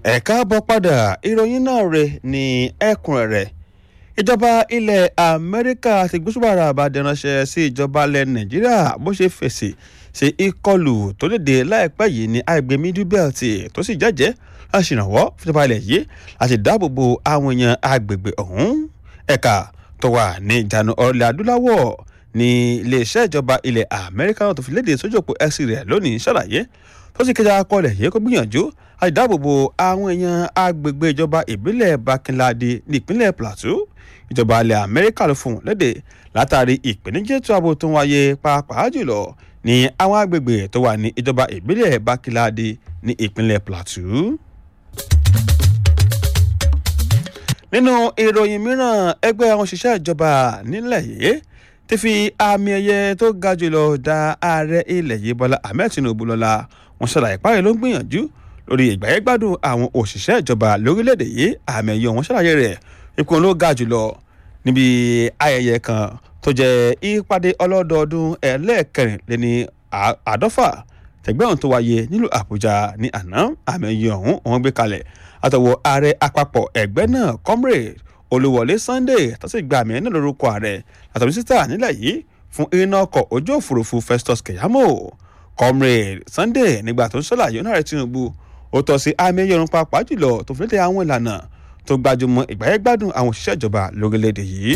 ẹ káàbọ̀ padà ìròyìn náà rè ní ẹ̀kúnrẹ́rẹ́ ìjọba ilẹ̀ amẹ́ríkà ti gbósùbàrà àbàdàn-ránṣẹ́ sí ìjọba ilẹ̀ nàìjíríà bó ṣe fèsì sí ìkọlù tó léde láìpẹ́ yìí ní àgbẹ̀ middle belt tó sì jẹ́jẹ́ láti ṣèrànwọ́ fúnjọba ilẹ̀ yìí láti dáàbò bo àwọn èèyàn agbègbè ọ̀hún ẹ̀ka tó wà ní ìjánu ọ̀rẹ́lẹ̀ adúláwọ̀ ní iléeṣẹ́ ìjọba ilẹ̀ amẹ́ríkà náà tó fi léde sójú òpó x rẹ̀ lónìí ṣàlàyé tó sì kéde akọọlẹ̀ yìí kó gbìyànjú láti dáàbò bo àwọn èèyàn agbègbè ìjọba ìbílẹ̀ bakinlade ní ìpínlẹ̀ plateau ìjọba ilẹ̀ amẹ́ríkà ló fún un léde látàrí ìpèníjà ètò ààbò tó ń wáyé pàápàá jùlọ ní àwọn agbègbè tó wà ní ìjọba ìbílẹ̀ bakinlade ní ìpínlẹ̀ plateau. nínú ìròyìn mìíràn ẹgbẹ́ àwọn òṣìṣẹ́ ìjọba nílẹ̀ yìí ti fi àmì ẹ̀yẹ tó ga jùlọ da ààrẹ ilẹ̀ yìí bọ́lá ahmed tinubu lọ́la wọn ṣàlàyé páyé ló ń gbìyànjú lórí ìgbáyégbádùn àwọn òṣìṣẹ́ ìjọba lórílẹ̀‐èdè yìí àmì ẹ̀yẹ wọn ṣàlàyé rẹ̀ ipò ló ga jùlọ níbi ayẹyẹ kan tó jẹ́ ìpàdé ọlọ́dọọdún ẹlẹ́ẹ̀kẹrìnlẹ́ni àádọ́fà tẹ̀gbẹ́hùn tó wáyé nílùú àbújá ní àná àmì ẹ̀yẹ ọ̀hún wọn gbé kalẹ̀ àtọwọ́ ààrẹ àpapọ̀ ẹgbẹ́ náà comrade olúwọlé sunday tó sì gba àmì ẹ̀ náà lórúkọ ààrẹ àtọ̀ mínísítà nílẹ̀ yìí fún iná ọkọ̀ ojú òfurufú festus keyamo comrade sunday nígbà tó ń ṣàlàyé ọ̀nà ààrẹ tinubu ó tọ́ sí àmì ẹ̀yẹ ọ̀run pàápàá jùlọ tó fi lédè àwọn ìlànà tó gbajúmọ̀ ìgbáyégbádùn àwọn òṣìṣẹ́ ìjọba lórílẹ̀‐èdè yìí.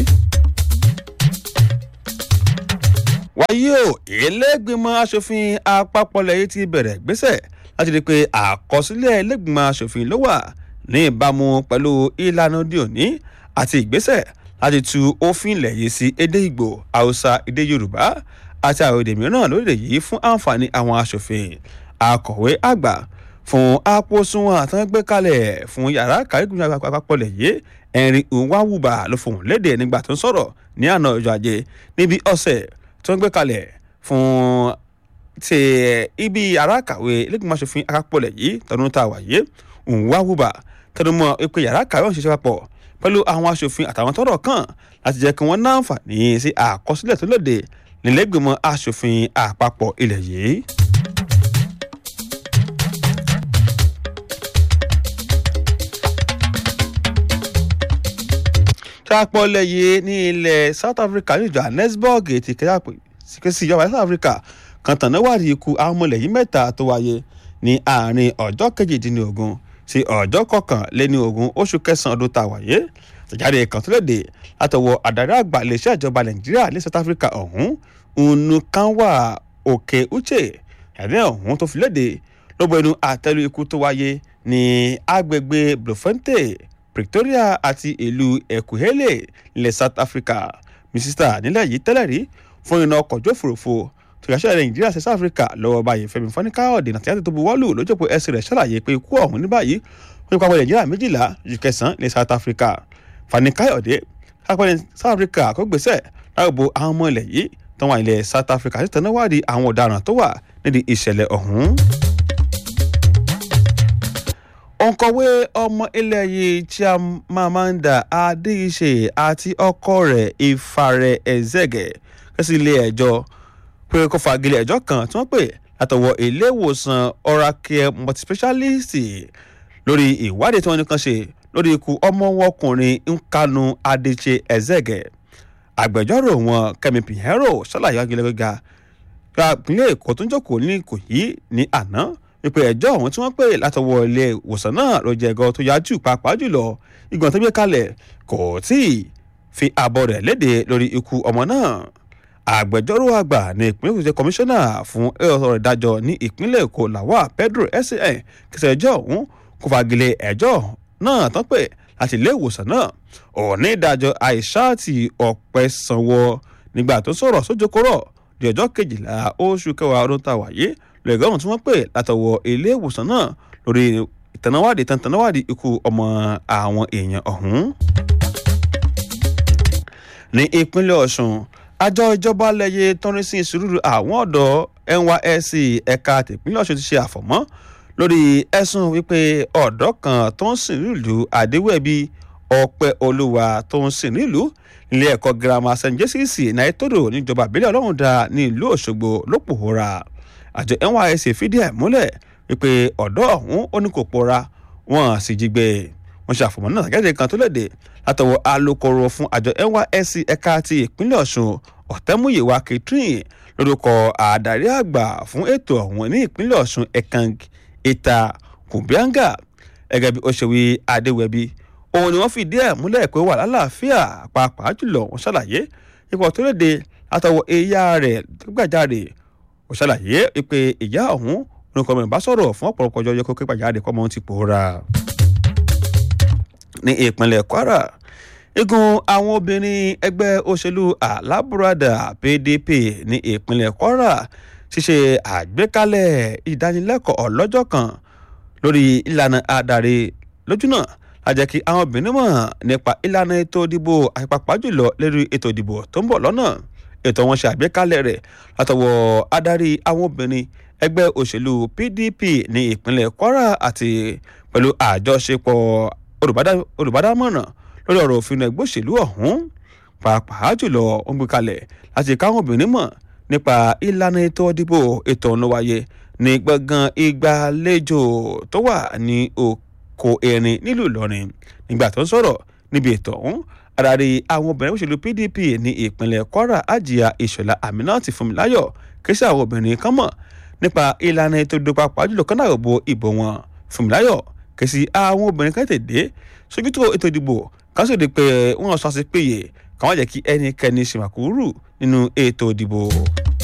wáyé o ìlẹ́gbìmọ̀ asòfin àpapọ̀ lẹ́yìn ti bẹ̀rẹ̀ gbéṣẹ̀ láti rí i pé àkọsílẹ̀ ìlẹ́gbìmọ̀ asòfin ló wà ní ìbámu pẹ̀lú ìlànà òde òní àti ìgbésẹ̀ láti tu òfin ilẹ̀ yìí sí èdè ìgbò haúsá èdè yorùbá àti àwọn èdè mìíràn lórílẹ̀ yìí fún àǹfààní àwọn asòfin akọ̀wé àgbà fún àpòsùnwọ̀n àtàgbé kalẹ̀ fún yàrá kàríkùn àpapọ̀ lẹ̀ yìí ẹ̀rin nwawuba ló fohùn léde nígbà tó ń sọ̀rọ̀ ní àná ọjọ́ ajé níbi ọ̀sẹ̀ tó ń gbé kalẹ̀ fún ti ibi yàrá kàwé lẹ́gbẹ̀mọ aṣòfin àpapọ̀ lẹ̀ yìí tọdún tá a wà yé nwawuba tẹnumọ́ pé yàrá kàwé ọ̀hún ṣiṣẹ́ papọ̀ pẹ̀lú àwọn aṣòfin àtàwọn tọ́rọ̀ kàn láti jẹ́ kí wọ́n náǹfààní sí àkọsílẹ̀ tó lòdì nílẹ̀gbẹ̀mọ aṣòfin àpapọ̀ ilẹ̀ yìí. sápọ̀lẹ̀ yìí ní ilẹ̀ south africa ní johannesburg ti kẹ́sì sí ìjọba south africa kan tàn níwádìí ikú àwọn ọmọlẹ̀ yìí mẹ́ta tó wáyé ní àárín ọjọ́ kejìdínlógún sí ọjọ́ kọkànléní ogún oṣù kẹsàn-án ọdún tá a wáyé àtẹ̀jáde kan tó léde látọwọ́ àdarí àgbà iléeṣẹ́ ìjọba nàìjíríà ní south africa ọ̀hún nnukanwa òkè uche ìyàdẹ́ ọ̀hún tó fi léde ló bọ inú àtẹ́lu ikú tó wáyé ní agbègbè bloemfontein pretoria àti ìlú ekwuhele ilẹ̀ south africa mísísítà nílẹ̀ yìí tẹ́lẹ̀ rí fún iná ọkọ̀ ojú òfurufú tó yàtọ̀ nàìjíríà sí south africa lọ́wọ́ báyìí fẹ́mi fọ́nìkáyọ̀dé nàti àti tó bu wọ́ọ̀lù lójókòó ẹsẹ̀ rẹ̀ ṣàlàyé pé ikú ọ̀hún ní báyìí wọ́n ní pápá nàìjíríà méjìlá ju kẹsàn-án ní south africa fọ́nìkáyọ̀dé pápá south africa kó gbèsè láàbò àwọn ọmọ ilẹ̀ yìí tó wà ilẹ̀ south africa sí tẹ̀náwádìí àwọn ọ̀daràn tó wà nídìí ìṣẹ̀lẹ̀ ọ̀hún òǹkọ̀wé ọmọ ilẹ̀ yìí Chimamanda Adichie àti ọkọ rẹ̀ Ifare Ezege kẹ́sì ilé ẹjọ́ pé kó fagilé ẹjọ́ kan tí wọ́n pè látọwọ́ ilé ìwòsàn Oracare multispecialist lórí ìwádìí tí wọ́n nìkan ṣe lórí ikú ọmọ wọn ọkùnrin Nkanu Adichie Ezege agbẹjọ́rò wọn Kẹ́mi Pinheiro ṣàlàyé agilẹ́gbẹ̀gà ìpínlẹ̀ Èkó tó ń jókòó ní Ìkòyí ní àná wípé ẹjọ́ ọ̀hún tí wọ́n pè látọwọ́ ilé ìwòsàn náà ló jẹ́ ẹ̀gọ́ tó yájú pàápàá jùlọ ìgbọ̀n tó gbé kalẹ̀ kò tí ì fi àbọ̀ rẹ̀ léde lórí ikú ọmọ náà agbẹjọ́rò àgbà ní ìpínlẹ̀ èkó jẹ́ kọmíṣánná fún ẹ̀rọ ìdájọ́ ní ìpínlẹ̀ èkó làwà pedro san kẹsẹ̀ ẹjọ́ ọ̀hún kò fagilé ẹjọ́ náà tán pè láti ilé ìwòsàn náà òní ìdájọ́ àìsáàtì ọ̀pẹ sanwó nígbà tó sọ̀rọ̀ sójókòrọ̀ di ọjọ́ kejìlá oṣù kẹwàá ọdún tá a wáyé lẹ́gọ́rùn tí wọ́n pè látọwọ́ ilé ìwòsàn náà lórí ìtànáwádìí tàǹtànáwádìí ikú ọmọ àwọn èèyàn ọ̀hún. ní ìpínlẹ̀ ọ̀sùn àjọ ìjọba lẹ́yẹ tọ́rin sí ìṣòro àwọn ọ̀dọ́ nysc ẹ̀ka tìpínlẹ̀ ọ̀sùn ti ṣe àfọ̀mọ́ lórí ẹ̀sùn wípé ọ̀dọ́ kan tó ń sìn nílùú àdéwẹ̀bí ọpẹ́ olúwa tó ń sìn nílùú ilé ẹ̀kọ́ girama st joseph naitodo níjọba ìbílẹ̀ ọlọ́run dá ní ìlú òṣogbo ló pòórá àjọ nysc fìdí ẹ̀ múlẹ̀ wípé ọ̀dọ́ ọ̀hún ó ní kò pòórá wọ́n sì jí gbé wọ́n ṣe àfọ̀mọ́ náà gẹ́gẹ́ kan tó léde látọwọ́ alukoro fún àjọ nysc ẹ̀ka ti ìpínlẹ̀ ọ̀ṣun ọ̀tẹ́múyẹ̀wá catherine lórúkọ àdarí àgbà fún ètò ọ̀hún ní ìpínlẹ̀ ọ̀ṣun ekang ìta kùbíàngà gẹ́gẹ́ bí ó ṣe wí adéwẹ̀bí òun ni wọ́n fìdí ẹ̀ múlẹ̀ pé wà lálàáfíà pàápàá jùlọ wọ́n ṣàlàyé ipò tó léde látọwọ́ ìyá rẹ̀ gbàjáde ó ṣàlàyé pé ìyá ọ̀hún orúkọ mẹ́rin bá sọ̀rọ̀ fún ọ̀pọ̀lọpọ̀ ọjọ́ yẹ kó képa jáde kọ́ mọ́ ti pòórá. ní ìpínlẹ̀ kwara igun àwọn obìnrin ẹgbẹ́ òṣèlú alábùradà pdp ní ìpínlẹ̀ kwara ṣíṣe àgbékalẹ̀ ìdánilẹ́kọ̀ọ́ ọlọ́jọ́ kan lórí ìlànà adarí lójúnà lájẹ́ kí àwọn obìnrin mọ̀ nípa ìlànà ètò ìdìbò àpapọ̀ jùlọ lórí ètò ìdìbò tó ń bọ̀ lọ́nà ètò wọn ṣe àgbékalẹ̀ rẹ̀ látọwọ́ adarí àwọn obìnrin ẹgbẹ́ òṣèlú pdp ní ìpínlẹ̀ kwara àti pẹ̀lú àjọṣepọ̀ olùbádámọ̀ràn lórí ọ̀rọ̀ òfin ẹgbẹ́ òṣèlú ọ̀hún pàápàá jùlọ ó ń gbé kalẹ̀ láti káwọn obìnrin mọ̀ nípa ìlànà ètò ìdìbò ètò ọ̀nà wáyé ní gbọ̀ngàn ìgbàlejò tó wà ní oko erin nílùú ìlọrin nígbà tó ń sọ̀rọ̀ níbi ètò ọ̀hún adarí àwọn obìnrin òṣèlú pdp ní ìpínlẹ̀ kwara àjíà ìṣọ̀lá aminat fúnmiláyọ̀ kí sí àwọn obìnrin kan mọ̀ nípa ìlànà ètò ìdìbò pàápàá jùlọ kọ́nà òbò ìbò wọn fúnmiláyọ̀ kí sí àwọn obìnrin kan tètè sójútó ètò ìdìbò kan sì di pé wọ́n sọ sí péye káwọn jẹ́ kí ẹnikẹ́ni ṣe màkúrú nínú ètò ìdìbò.